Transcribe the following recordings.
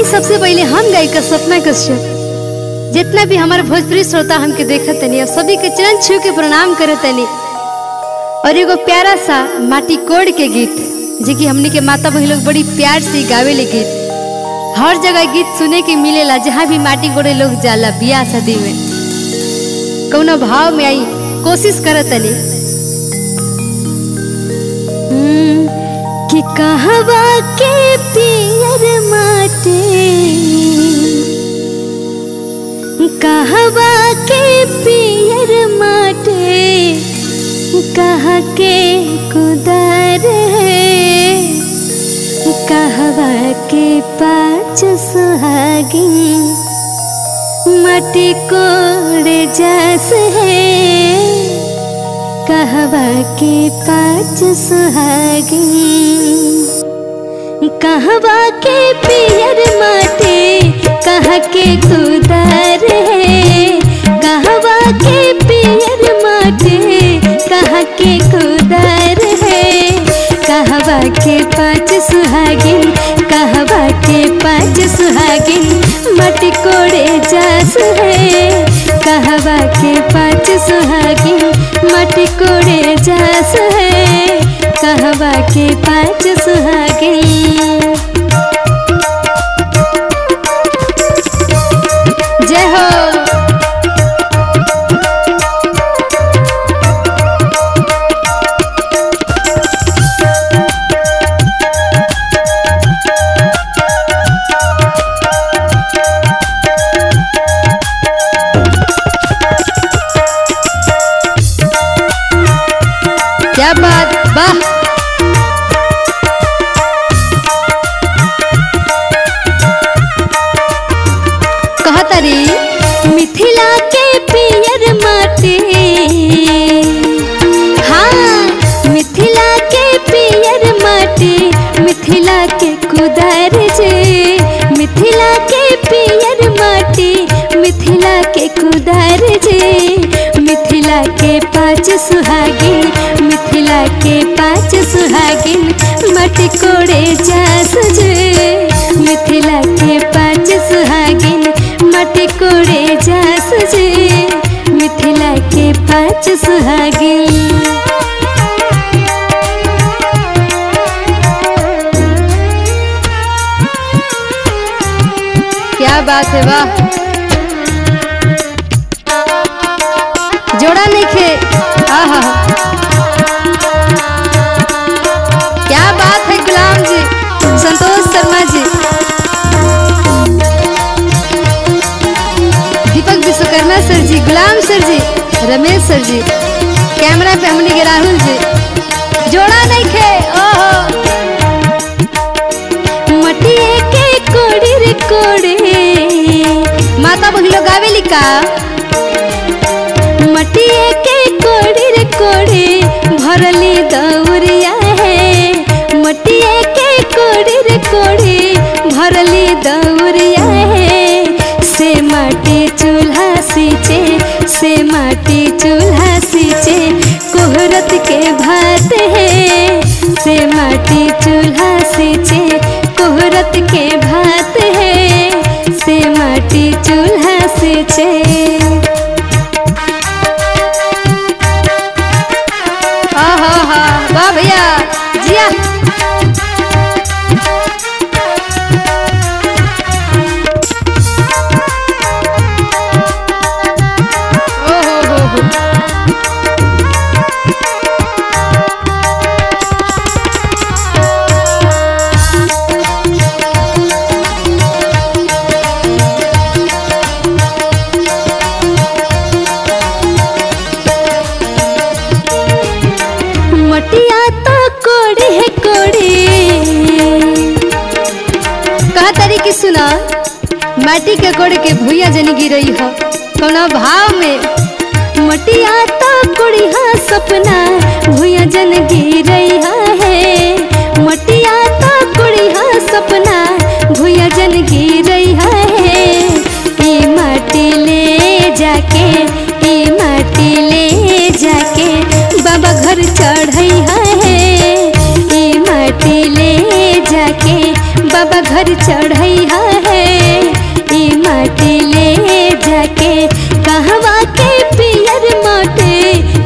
सबसे पहले हम गायिका सपना कश्यप जितना भी हमारे भोजपुरी श्रोता हमके देखत तनी और सभी के चरण छू के प्रणाम करत तनी और एगो प्यारा सा माटी कोड़ के गीत जे कि हमनी के माता बहन लोग बड़ी प्यार से गावे ले गीत हर जगह गीत सुने के मिलेला जहाँ भी माटी कोड़े लोग जाला बियाह शादी में कौनो भाव में आई कोशिश करत तनी हम्म, कि कहवा के पियर माटे कहवा के पियर माटे कहा के कुदर है कहवा के पाँच सुहागिन मटी कोड़ जस है कहवा के पाँच सुहागिन कहवा के पियर माटे कह के कुदर है कहवा के पियर माटे कह के कुदर है कहवा के पाँच सुहागिन कहवा के पाँच सुहागिन मटी कोड़े जास है कहवा के पाँच सुहागिन मटी कोड़े जास है कहवा के पाँच सुहागिन जय हो क्या बात वाह कहतरी मिथिला के पियर माटी हाँ मिथिला के पियर माटी मिथिला के कुदर जे मिथिला के पियर माटी मिथिला के कुदर जे मिथिला के पाँच सुहागिन मिथिला के पाँच सुहागिन मटी कोड़े जास जे मिथिला के पाँच सुहागिन मटी कोड़े जास जे मिथिला के पाँच सुहागिन क्या बात है वाह जोड़ा नहीं खे आहा क्या बात है गुलाम जी संतोष शर्मा जी दीपक विश्वकर्मा सर जी गुलाम सर जी रमेश सर जी कैमरा पे हमने के राहुल जी जोड़ा नहीं खे ओहो मटिए के कोड़ी रे कोड़े माता बहन लोग आवेली का मटिए के कोड़ी रे कोड़ी भरली दौरिया है मटिए के कोड़ी रे कोड़ी भरली दौरिया है से माटी चूल्हा सींचे से माटी चूल्हा सींचे कोहरत के भात है से माटी चूल्हा सींचे कोहरत के भात है से माटी चूल्हा सींचे आहा वाह भैया जिया ओ हो हो हो मटिया तो कोड़ी है कोड़ी कहा तारी की सुना माटी के कोड़ के भूया जनी गिरई हो कोनो भाव में मटिया तो कोड़ी हा सपना भूया जन गिरई है मटिया तो कोड़ी हा सपना भूया जन गिरई है ई माटी ले जाके ई माटी ले जाके बाबा घर चढ़ई है ई माटी ले जाके बाबा घर चढ़ई है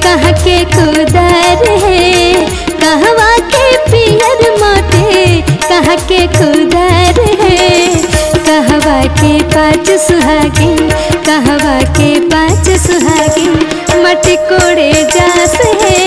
कहाँ के कुदर है कहवा के पियर माटे कहाँ के कुदर है कहवा के पाँच सुहागिन कहवा के पाँच सुहागिन मटी कोड़े जास है